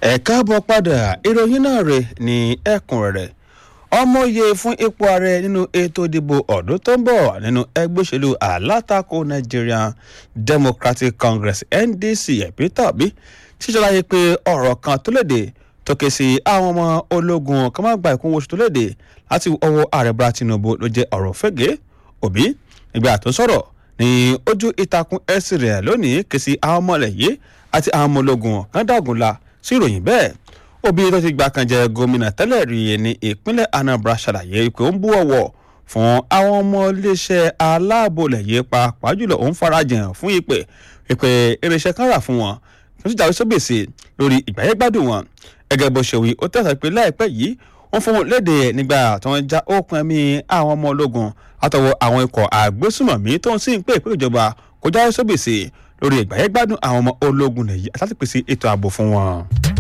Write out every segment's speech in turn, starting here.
ẹ káàbọ̀ padà ìròyìn náà rè ní ẹ̀kúnrẹ́rẹ́ ọmọye fún ipò ààrẹ nínú ètò ìdìbò ọdún tó ń bọ̀ nínú ẹgbẹ́ òṣèlú alátakò Nigerian Democratic Congress NDC Peter Obi ti ṣàlàyé pé ọ̀rọ̀ kan tó léde tó ké sí àwọn ọmọ ológun kan máa gba ìkún oṣù tó léde láti ọwọ́ ààrẹ Bọ́lá Tinubu ló jẹ́ ọ̀rọ̀ fẹ́gẹ́ Obi nígbà tó sọ̀rọ̀ ní ojú ìtàkùn ẹ̀sìn rẹ̀ lónìí ké sí àwọn ọmọ ilẹ̀ yìí àti àwọn ọmọ ológun kan dàgùnla sí ìròyìn bẹ́ẹ̀ Obi tó ti gbà kan jẹ gómìnà tẹ́lẹ̀ rí ní ìpínlẹ̀ Anambra ṣàlàyé pé ó ń bú ọ̀wọ̀ fún àwọn ọmọ iléeṣẹ́ aláàbò lẹ̀yẹ pàápàá jùlọ òun farajìn fún ìpè ìpè irinṣẹ́ kan rà fún wọn tó ti jáwé sóbèsè lórí ìgbáyégbádùn wọn gẹ́gẹ́ bó ṣe wí ó tẹ̀sán pé láìpẹ́ yìí wọ́n fún wọn léde nígbà tí wọ́n já òkun ẹ̀mí àwọn ọmọ ológun látọwọ́ àwọn ikọ̀ àgbésùmọ̀mí tó ń sìn pé ìpínlẹ̀ ìjọba kó jáwé sóbèsè lórí ìgbáyégbádùn àwọn ọmọ ológun lẹ̀yẹ àti láti pèsè ètò ààbò fún wọn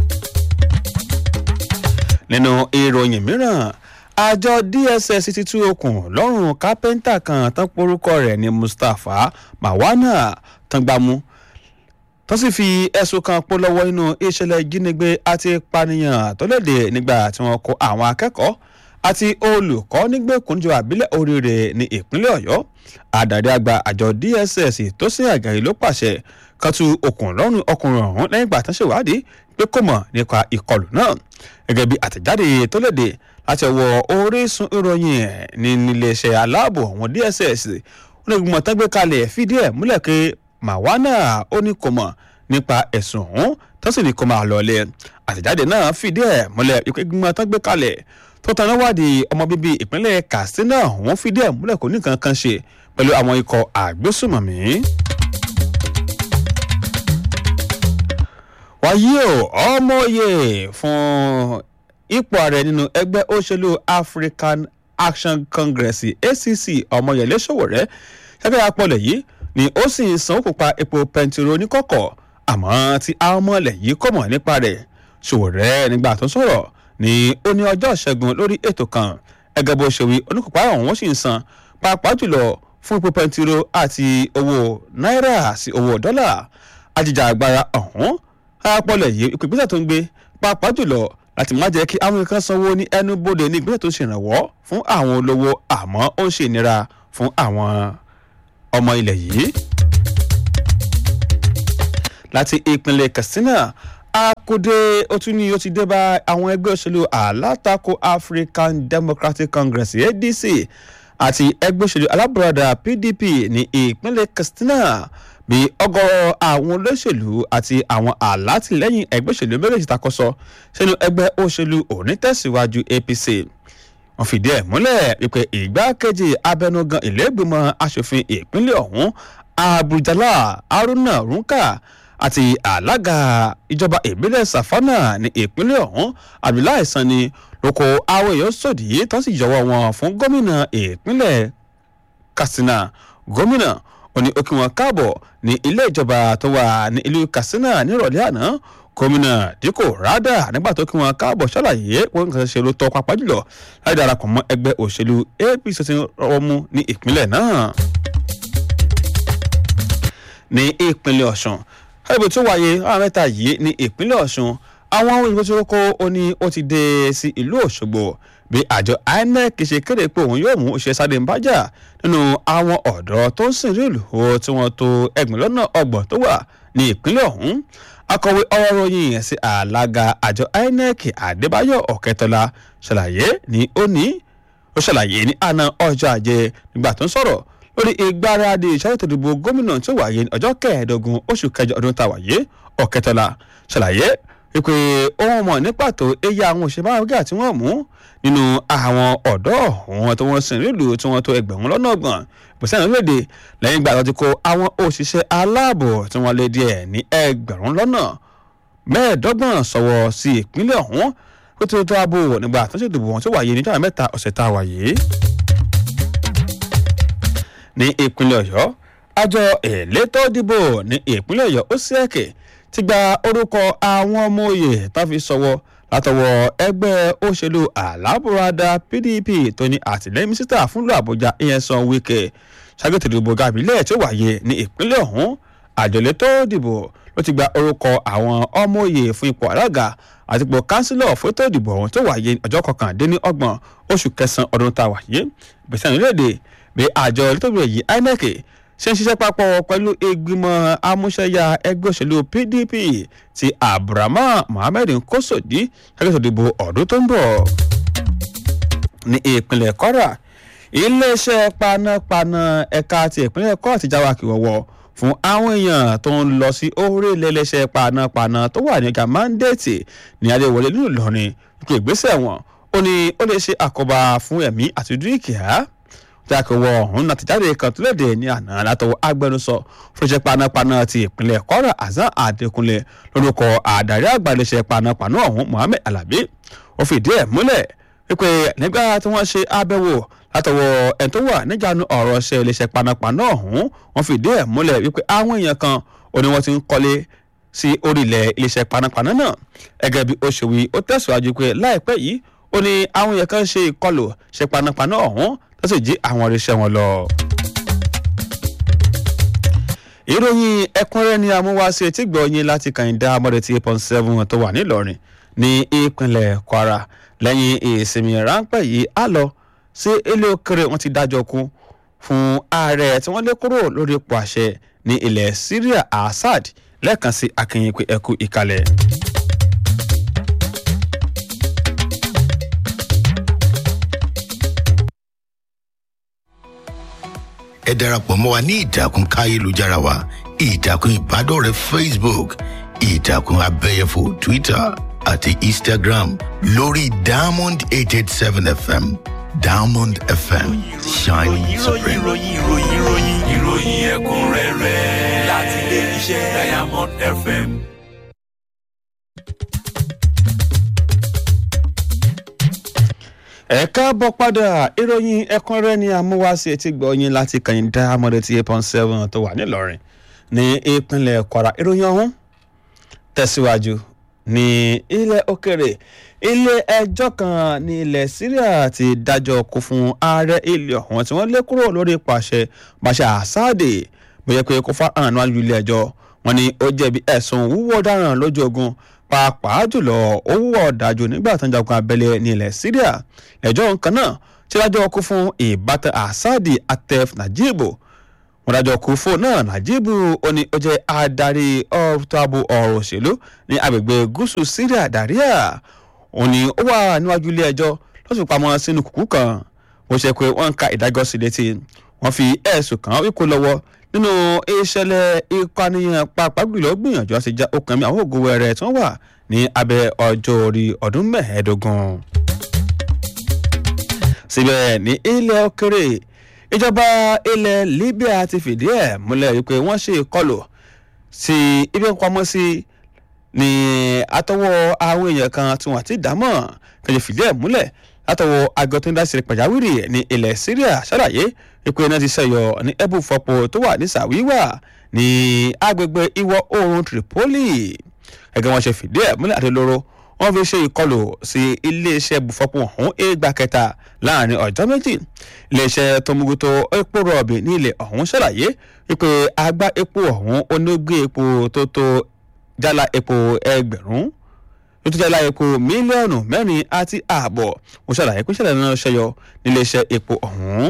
nínú ìròyìn mìíràn àjọ DSS ti tú okùn lọ́rùn kápẹ́ńtà kan tán porúkọ rẹ̀ ní Mustapha Mawana tangbàmú tó sì fi ẹ̀sùn kan pọ̀ lọ́wọ́ nínú ìṣẹ̀lẹ̀ ìjínigbé àti ìpànìyàn tó léde nígbà tí wọ́n kó àwọn akẹ́kọ̀ọ́ àti olùkọ́ nígbèkúnjọ àbílẹ̀ oríire ní ìpínlẹ̀ Ọ̀yọ́ adarí àgbà àjọ DSS tó sì àgàyè ló pàṣẹ kan tú okùn lọ́rùn ọkùnrin ọ̀hún lẹ́yìn ìgbà tán ṣèwádìí pé kò mọ̀ nípa ìkọlù náà gẹ́gẹ́ bí àtẹ̀jáde tó léde láti ọwọ́ orísun ìròyìn ní iléeṣẹ́ aláàbò àwọn DSS onígbìmọ̀ tán gbé kalẹ̀ fìdí ẹ̀ múlẹ̀ pé Mawana ó ní kò mọ̀ nípa ẹ̀sùn ọ̀hún tó sì ní kó máa lọlé àtẹ̀jáde náà fìdí ẹ̀ múlẹ̀ ìgbìmọ̀ tán gbé kalẹ̀ tó tan náwádìí ọmọ bíbí ìpínlẹ̀ Katsina ọ̀hún fìdí ẹ̀ múlẹ̀ kò ní nǹkan kan ṣe pẹ̀lú àwọn ikọ̀ àgbésùmọ̀mí. wàyí o ọmọye fún ipò ààrẹ nínú ẹgbẹ́ òṣèlú African Action Congress ACC ọmọyẹlé Sowore ṣẹ́fẹ́ apọ̀lẹ̀ yìí ni ó sì ń san òkùnpa epo pẹntiró oníkọ̀kọ̀ àmọ́ tí àwọn ọmọlẹ̀ yìí kò mọ̀ nípa rẹ̀ Sowore nígbà tó sọ̀rọ̀ ni ó ní ọjọ́ ìṣẹ́gun lórí ètò kan ẹgẹ́ bó ṣe wí oníkọ̀pá ọ̀hún sì ń san pàápàá jùlọ fún epo pẹntiró àti owó náírà sí owó dọ́là ajìjàgbara ọ̀hún àpọ̀lẹ̀ yìí ìpèpèsè tó ń gbé pàápàá jùlọ láti má jẹ́ kí àwọn nǹkan sanwó ní ẹnu bodè ní ìgbésẹ̀ tó ṣèrànwọ́ fún àwọn olówó àmọ́ ó ń ṣe ìnira fún àwọn ọmọ ilẹ̀ yìí. láti ìpínlẹ̀ Katsina akode ó tún ní ó ti dé bá àwọn ẹgbẹ́ òṣèlú alátakò African Democratic Congress ADC àti ẹgbẹ́ òṣèlú alábùradà PDP ní ìpínlẹ̀ Katsina bí ọ̀gọ̀rọ̀ àwọn olóṣèlú àti àwọn alátìlẹ́yìn ẹgbẹ́ òṣèlú méjèèjì takọsọ sínú ẹgbẹ́ òṣèlú onítẹ̀síwájú APC wọ́n fìdí ẹ̀ múlẹ̀ wípé ìgbákejì abẹnugan ìlẹ́gbìmọ̀ asòfin ìpínlẹ̀ ọ̀hún Abujala Haruna Runka àti alága ìjọba ìbílẹ̀ Safana ní ìpínlẹ̀ ọ̀hún Abdullahi Sani ló kó àwọn èèyàn sòdì tán sì jọ̀wọ́ wọn fún gómìnà ìpínlẹ̀ Katsina gómìnà ó ní ó kí wọn káàbọ̀ ní ilé ìjọba tó wà ní ìlú Katsina nírọ̀lẹ́ àná gómìnà díkò rádà nígbà tó kí wọn káàbọ̀ ṣàlàyé wọn nǹkan ṣe ló tọ́ pápá jùlọ láti darapọ̀ mọ́ ẹgbẹ́ òṣèlú APC tí rọwọ́ mú ní ìpínlẹ̀ náà. ní ìpínlẹ̀ Ọ̀ṣun ẹgbẹ́ tó wáyé àwọn mẹ́ta yìí ní ìpínlẹ̀ Ọ̀ṣun àwọn ohun ìgbésí kókó ó ní ó ti dé sí ìlú Òṣogbo bí àjọ INEC ṣe kéde pé òun yóò mú òṣìṣẹ́ sáré nbájà nínú àwọn ọ̀dọ́ tó ń sìn rí ìlú tí wọ́n tó ẹgbẹ̀rún lọ́nà ọgbọ̀n tó wà ní ìpínlẹ̀ ọ̀hún akọ̀wé ọ̀rọ̀ ròyìn sí alága àjọ INEC Adébáyọ̀ Ọ̀kẹ́tọ́lá ṣàlàyé ní òní ó ṣàlàyé ní àná ọjọ́ ajé nígbà tó ń sọ̀rọ̀ lórí ìgbáradì ìṣàlẹ̀ tó dìbò gómìnà tó wáyé ní ọjọ́ kẹẹ̀ẹ́dógún oṣù kẹjọ ọdún tá a wáyé Ọ̀kẹ́tọ́lá ṣàlàyé wípé ohun mọ̀ ní pàtó eye àwọn òṣèlú àwùjọ tí wọ́n mú nínú àwọn ọ̀dọ́ ọ̀hún tí wọ́n sìn nílùú tí wọ́n tó ẹgbẹ̀rún lọ́nà ọgbọ̀n ìpèsè àwọn léde lẹ́yìn ìgbà tó ti kó àwọn òṣìṣẹ́ aláàbò tí wọ́n lé díẹ̀ ní ẹgbẹ̀rún lọ́nà mẹ́ẹ̀ẹ́dọ́gbọ̀n sọ̀wọ́ sí ìpínlẹ̀ ọ̀hún ó ti tó ààbò nígbà tó ṣe dìbò wọn tó wáyé níjọ́ mẹ́ta ọ̀sẹ̀ tá a wáyé. ní ìpínlẹ̀ ọ̀yọ́ àjọ elétò ìdìbò ní ìpínlẹ̀ ọ̀yọ́ ó sì ẹ̀kẹ́ ti gba orúkọ àwọn ọmọ òye tó fi sọwọ́ látọwọ́ ẹgbẹ́ òṣèlú alábùradà PDP tó ní àtìlẹ́yìn mínísítà fúnlọ Àbújá Nyesom Wike ṣàgbétò ìdìbò gàbílẹ̀ tí ó wáyé ní ìpínlẹ̀ ọ̀hún àjọlẹ̀ tó dìbò ló ti gba orúkọ àwọn ọmọ òye fún ipò alága àti ipò kánsílọ̀ fótó ìdìbò ọ̀hún tó wáyé ọjọ́ kọkàndínlọ́gbọ̀n oṣù kẹsàn-án ọdún tá a wáyé ìgbésẹ̀ nílẹ̀èdè bí àjọ elétòbí èyí inec ṣe ń ṣiṣẹ́ papọ̀ pẹ̀lú ìgbìmọ̀ amúṣẹ́yà ẹgbẹ́ òṣèlú pdp ti abdulrahman mohammed nkosodi ṣàkóso ìdìbò ọdún tó ń bọ̀ ní ìpínlẹ̀ kwara iléeṣẹ́ panápaná ẹ̀ka ti ìpínlẹ̀ kwara ti jáwá kìwọ̀wọ̀ fún àwọn èèyàn tó ń lọ sí orí iléeṣẹ́ panápaná tó wà ní ọjà mandate ní adéwọlé nínú ìlọrin ipò ìgbésẹ̀ wọn ó ní ó lè ṣe àkóbá fún ẹ̀mí àti dúkìá jákèwọ ọ̀hún láti jáde kan tó léde ní àná látọwọ́ agbẹnusọ fúnṣẹ́ panápaná ti ìpínlẹ̀ kwara hasan adékúnlé lórúkọ àdarí àgbà iléeṣẹ́ panápaná ọ̀hún mohammed alabi ó fìdí ẹ̀ múlẹ̀ wípé nígbà tí wọ́n ṣe àbẹ̀wò látọwọ́ ẹni tó wà níjànú ọ̀rọ̀ ṣe iléeṣẹ́ panápaná ọ̀hún wọ́n fìdí ẹ̀ múlẹ̀ wípé àwọn èèyàn kan ò ní wọ́n ti ń kọ́lé sí orílẹ̀ iléeṣẹ́ panápaná náà gẹ́gẹ́ bí ó ṣe wí ó tẹ̀síwájú pé láìpẹ́ yìí ó ní àwọn èèyàn kan ṣe ìkọlù ṣe panápaná ọ̀hún tó sì jí àwọn irinṣẹ́ wọn lọ. ìròyìn ẹ̀kúnrẹ́rẹ́ ni amúwáṣe tí gbọ̀ọ́yìn láti kàìndá mọ́rẹ̀ tí eight point seven tó wà nílọrin ní ìpínlẹ̀ kwara lẹ́yìn ìsinmi ráńpẹ́ yìí á lọ sí ilé òkèrè wọn ti dájọ́ kú fún ààrẹ tí wọ́n lé kúrò lórí ipò àṣẹ ní ilẹ̀ syria assad lẹ́ẹ̀kan sí akínyìn pé ẹkú ìkàlẹ̀. ẹ darapọ̀ mọ́ wa ní ìtàkùn káyélujára wa ìtàkùn ìbádọ́rẹ̀ẹ́ facebook ìtàkùn abẹ́yẹfò twitter àti instagram lórí diamond eight eight seven fm diamond fm shining supreme. ìròyìn ìròyìn ìròyìn ìròyìn ẹ̀kúnrẹ́rẹ́ láti ilé iṣẹ́ diamond fm. ẹ káàbọ̀ padà ìròyìn ẹ̀kúnrẹ́rẹ́ ni amúwáṣe ti gbọ̀ọ́yìn láti kàìndá mọ́rẹ̀ tí eight point seven tó wà nílọrin ní ìpínlẹ̀ kwara ìròyìn ọ̀hún tẹ̀síwájú ní ilẹ̀ òkèrè ilé ẹjọ́ kan ní ilẹ̀ syria ti dájọ́ kú fún ààrẹ ilé ọ̀hún tí wọ́n lé kúrò lórí pàṣẹ pàṣẹ àsáàdì bóyá pé kó fà hàn níwájú ilé ẹjọ́ wọn ni ó jẹ̀bi ẹ̀sùn wúwo ọ̀daràn lójú ogun pàápàá jùlọ ó wúwo ọ̀dájú nígbà tó ń jagun abẹ́lé ní ilẹ̀ syria ẹjọ́ nǹkan náà tí dájọ́ kú fún ìbátan àsáàdì atef najibu wọn dájọ́ kú fún náà najibu ó ní ó jẹ́ adarí ọ̀tọ̀ ààbò ọ̀rọ̀ òṣèlú ní agbègbè gúúsù syria daria òun ni ó wà níwájú ilé ẹjọ́ ló sì pamọ́ sínú kùkú kan ó ṣe pé wọ́n ń ka ìdájọ́ sí létí wọ́n fi ẹ̀sùn kàn wíkó lọ́wọ́ nínú ìṣẹ̀lẹ̀ ìpànìyàn pàápàá jùlọ gbìyànjú àti já okùn mi àwọn ògo wẹrẹ tí wọ́n wà ní abẹ́ ọjọ́ orí ọdún mẹ́ẹ̀ẹ́dógún. síbẹ̀ ní ilẹ̀ òkèrè ìjọba ilẹ̀ libya ti fìdí ẹ̀ múlẹ̀ wípé wọ́n ṣe ìkọlù sí ibi ìpamọ́sí ní àtọwọ́ àwọn èèyàn kan tí wọ́n ti dámọ̀ kẹjọ fìdí ẹ̀ múlẹ̀ látọwọ́ àgọ́ tó ń dásí pàjáwìrì ní ilẹ̀ syria ṣàlàyé ipò iná ti ṣẹyọ ní ẹbù fọpo tó wà ní sàwíwà ní agbègbè ìwọ̀ oòrùn tripoli ẹgbẹ́ wọn ṣe fìdí ẹ̀ múlẹ̀ àti lóró wọ́n fi ṣe ìkọlù sí iléeṣẹ́ bùfọ́pọ̀ ọ̀hún égbà kẹta láàrin ọjọ́ méjì iléeṣẹ́ tó mójútó epo rọ̀bì ní ilẹ̀ ọ̀hún ṣàlàyé wípé agbá epo ọ̀hún onígbé epo tó tó jálá epo ẹgbẹ̀rún tó tó jálá epo mílíọ̀nù mẹ́rin àti ààbọ̀ ó ṣàlàyé pé ṣẹlẹ̀ náà ṣẹyọ níléeṣẹ́ epo ọ̀hún.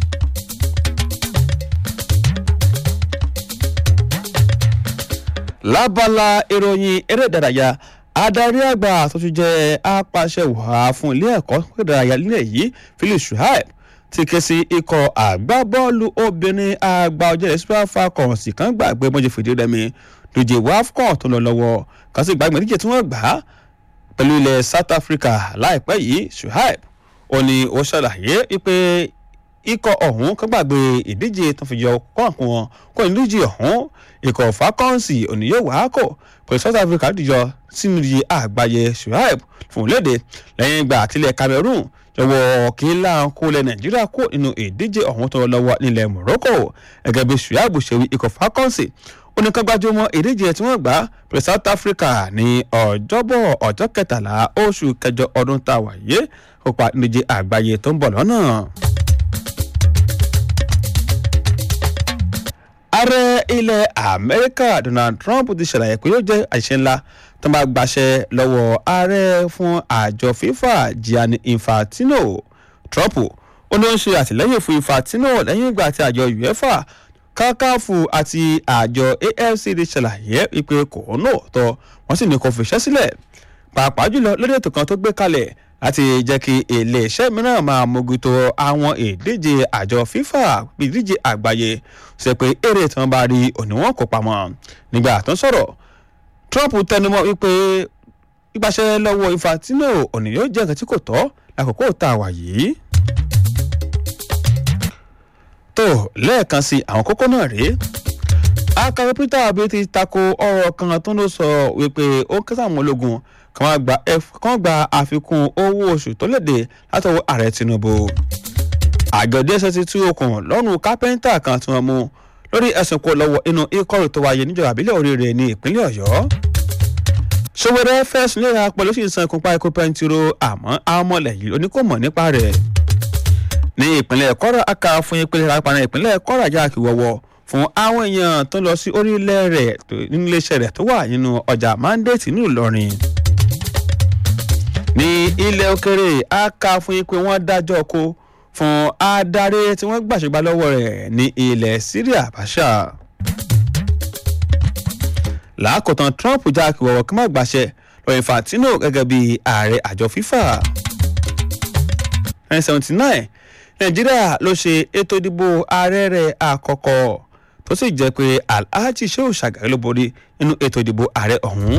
lábala ìròyìn eré ìdárayá adarí àgbà tó ti jẹ́ apàṣẹ wàá fún ilé ẹ̀kọ́ ìdárayá nílẹ̀ yìí philip shuaib ti ké sí ikọ̀ àgbábọ́ọ̀lù obìnrin àgbà ọjọ́ super falcons kan gbàgbé mọ́jì fìdí rẹmi lóye wafcon tó lọ lọ́wọ́ kan sì gbàgbé níjẹ́ tí wọ́n gbà á pẹ̀lú ilẹ̀ south africa láìpẹ́ yìí shuaib ó ní ó ṣàlàyé wípé ikọ̀ ọ̀hún kan gbàgbé ìdíje tó fi yọ kọ́ọ̀kù wọn kó ìdíje ọ̀hún ikọ̀ falcons òní yóò wá kọ̀ pẹ̀lú south africa dìjọ sínú iye àgbáyé shuaib fún léde lẹ́yìn ìgbà àtìlẹ̀ cameroon jọ̀wọ́ kí láǹkó lẹ nàìjíríà kó nínú ìdíje ọ̀hún tó lọ́wọ́ nílẹ̀ morocco gẹ́gẹ́ bí shuaib ṣe wí ikọ̀ falcons oníkangbájúmọ́ ìdíje tí wọ́n gbà pẹ̀lú south africa ní ọjọ́bọ̀ ọjọ́ kẹtàlá oṣù kẹjọ ọdún tá a wà yé kópa ìdíje àgbáyé tó ń bọ̀ lọ́nà. ààrẹ ilẹ̀ amẹ́ríkà donald trump ti ṣàlàyé pé yóò jẹ́ àṣìṣe ńlá tó bá gbaṣẹ́ lọ́wọ́ ààrẹ fún àjọ fifa gianni infantino trump ó ní ó ń ṣe àtìlẹ́yìn fún infantino lẹ́yìn ìgbà tí àjọ uefa kákáfù àti àjọ afcd ṣàlàyé wípé kò náà tọ́ wọ́n sì ní kó fiṣẹ́ sílẹ̀ pàápàá jùlọ lórí ètò kan tó gbé kalẹ̀ láti jẹ́ kí iléeṣẹ́ mìíràn máa mójútó àwọn ìdíje àjọ fifa ìdíje àgbáyé ṣe pé èrè tí wọ́n bá rí òní wọn kó pamọ́ nígbà tó ń sọ̀rọ̀ trump tẹnumọ́ wípé ìgbàṣẹ lọ́wọ́ infantino òní yóò jẹ́ nǹkan tí kò tọ́ lákòókò tá a wà yìí. tó lẹ́ẹ̀kan sí àwọn kókó náà rèé akọ̀wé peter obi ti tako ọ̀rọ̀ kan tó ló sọ wípé ó kẹsàn àwọn ológun kan wá gba kan gba àfikún owó oṣù tó léde látọwọ́ ààrẹ tinubu àjọ dss ti tú okùn lọ́rùn kápẹ́ńtà kan tí wọ́n mú lórí ẹ̀sùn kó lọ́wọ́ inú ikọ́rù tó wáyé níjọba àbílẹ̀ oríire ní ìpínlẹ̀ ọ̀yọ́ sowore fẹ̀sùn léra pẹ̀lú sí ìsan ìkúnpá ikú pẹ́ntiro àmọ́ àwọn ọmọlẹ̀ yìí oníkòmọ̀ nípa rẹ̀ ní ìpínlẹ̀ kọ́ra aka fún ìpínlẹ̀ rápánà ìpínlẹ̀ kọ́ra jáàkì wọ́wọ́ fún àwọn èèyàn tó lọ sí orílẹ̀ rẹ̀ nínú iléeṣẹ́ rẹ̀ tó wà nínú ọjà mandate nílùú ìlọrin ní ilẹ̀ òkèrè a kà fún yín pé wọ́n dájọ́ kó fún adarí tí wọ́n gbàṣẹ́gbà lọ́wọ́ rẹ̀ ní ilẹ̀ syria bàṣà làákòtán trump já kí wọ́wọ́ kí má gbàṣẹ lọ infantino gẹ́gẹ́ bí ààrẹ àjọ fifa 1979 nàìjíríà ló ṣe ètò ìdìbò ààrẹ rẹ̀ àkọ́kọ́ tó sì jẹ́ pé alhaji shehu shagari ló borí nínú ètò ìdìbò ààrẹ ọ̀hún.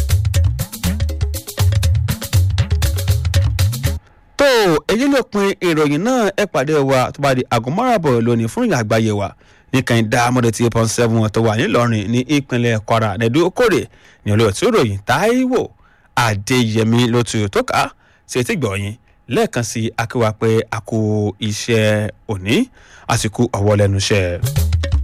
tó èyí ló pin ìròyìn náà ẹ pàdé wa tó bá di aago márùnbọ̀ lónìí fún ìyá àgbáyé wa nìkan ìdá amọ̀dé tí pọ́n seven tó wà nílọrin ní ìpínlẹ̀ kwara nẹ̀dú okòrè ní olóòtú ìròyìn táíwò adéyẹmí ló tu tó ká sí etí gbọ̀nyìn lẹ́ẹ̀kan sí akéwà pé a kó iṣẹ́ òní àsìkò ọ̀wọ́ lẹ́nu iṣẹ́.